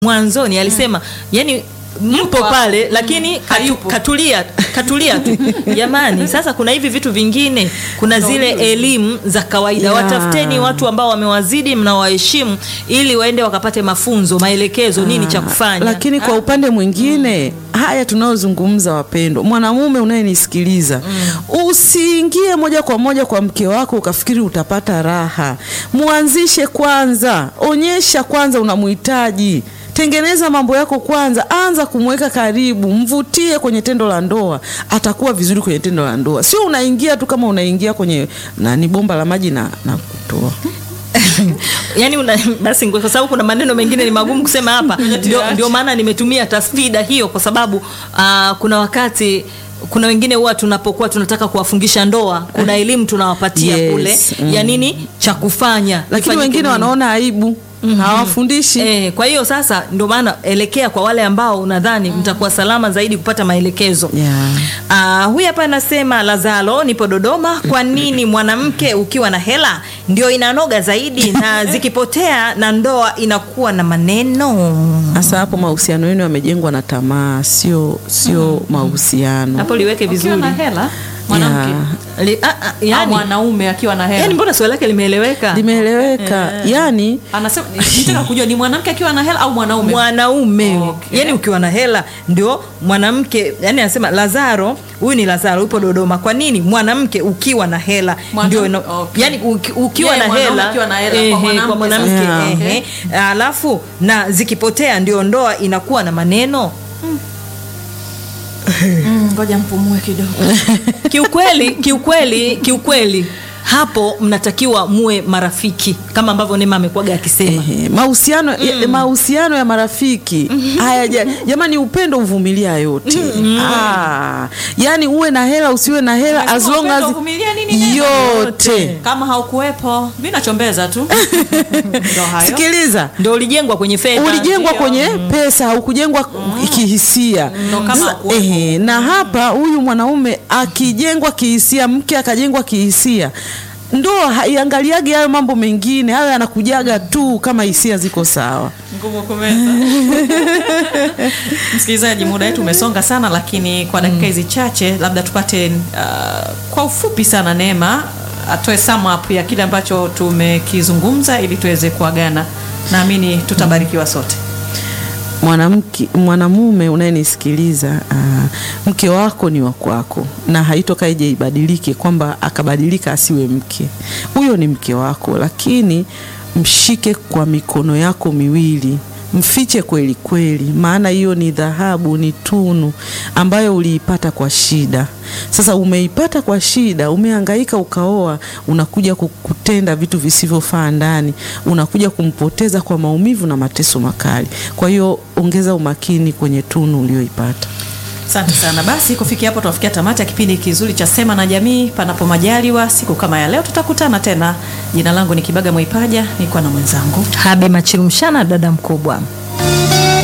mwanzoni alisema yani mpo pale lakini katu, hayupo. katulia katulia tu jamani sasa kuna hivi vitu vingine kuna zile elimu za kawaida Yeah. watafuteni watu ambao wamewazidi mnawaheshimu ili waende wakapate mafunzo maelekezo nini cha kufanya lakini kwa upande mwingine haya tunayozungumza wapendwa mwanamume unayenisikiliza usiingie moja kwa moja kwa mke wako ukafikiri utapata raha mwanzishe kwanza onyesha kwanza unamhitaji tengeneza mambo yako kwanza anza kumweka karibu mvutie kwenye tendo la ndoa atakuwa vizuri kwenye tendo la ndoa sio unaingia tu kama unaingia kwenye nani bomba la maji na, na kutoa yani una, basi kwa sababu kuna maneno mengine ni magumu kusema hapa ndio, ndio maana nimetumia tasfida hiyo kwa sababu uh, kuna wakati kuna wengine huwa tunapokuwa tunataka kuwafungisha ndoa kuna elimu tunawapatia Yes, kule mm. ya nini cha kufanya lakini Ifanyike wengine nini. wanaona aibu hawafundishi Eh, kwa hiyo sasa ndio maana elekea kwa wale ambao unadhani mtakuwa salama zaidi kupata maelekezo Yeah. Ah, huyu hapa anasema Lazaro, nipo Dodoma. Kwa nini mwanamke ukiwa na hela ndio inanoga zaidi na zikipotea na ndoa inakuwa na maneno? Hasa hapo mahusiano yenu yamejengwa na tamaa, sio sio mahusiano. Hapo liweke Akiwa vizuri. na hela mwanamke Yeah. Li, ah, ah, au yani, mwanaume akiwa na hela yani mbona swali lake limeeleweka? Limeeleweka. Yani anasema nitaka kujua ni mwanamke akiwa na hela au mwanaume mwanaume Okay. yani ukiwa na hela ndio mwanamke yani anasema lazaro huyu ni lazaro upo dodoma kwa nini mwanamke ukiwa na hela Mwana- ndio ina- okay. yani uki, ukiwa Yeah, na mwanaume hela akiwa na hela, kwa ehe, mwanamke kwa mwanamke sasa. Yeah. ehe. alafu na zikipotea ndio ndoa inakuwa na maneno Mm, ngoja mpumue kidogo kiukweli kiukweli kiukweli hapo mnatakiwa muwe marafiki kama ambavyo nema amekuwaga akisema ehe, mahusiano ya, mahusiano ya marafiki haya ja- jamani, upendo uvumilia yote. Ah, yani uwe na hela usiwe na hela as Umesema long upendo as uvumilia nini neno? yote. kama haukuwepo mi nachombeza tu ndo hayo Sikiliza, ndio ulijengwa kwenye fedha ulijengwa ndio. kwenye pesa haukujengwa kihisia Ndo kama Sasa, hakuwepo. ehe, na hapa huyu mwanaume akijengwa kihisia mke akajengwa kihisia ndoa haiangaliagi hayo mambo mengine hayo yanakujaga tu kama hisia ziko sawa ngumu kumeza msikilizaji muda wetu umesonga sana lakini kwa dakika hizi chache labda tupate uh, kwa ufupi sana neema atoe sum up ya kile ambacho tumekizungumza ili tuweze kuagana naamini tutabarikiwa sote mwanamke mwanamume unayenisikiliza aa, mke wako ni wa kwako na haitoka ije ibadilike kwamba akabadilika asiwe mke huyo ni mke wako lakini mshike kwa mikono yako miwili mfiche kweli kweli maana hiyo ni dhahabu ni tunu ambayo uliipata kwa shida sasa umeipata kwa shida umehangaika ukaoa unakuja ku- kutenda vitu visivyofaa ndani unakuja kumpoteza kwa maumivu na mateso makali kwa hiyo ongeza umakini kwenye tunu ulioipata asante sana basi kufikia hapo tunafikia tamati ya kipindi kizuri cha sema na jamii panapo majaliwa siku kama ya leo tutakutana tena jina langu ni kibaga mwaipaja nilikuwa na mwenzangu habe machilumshana dada mkubwa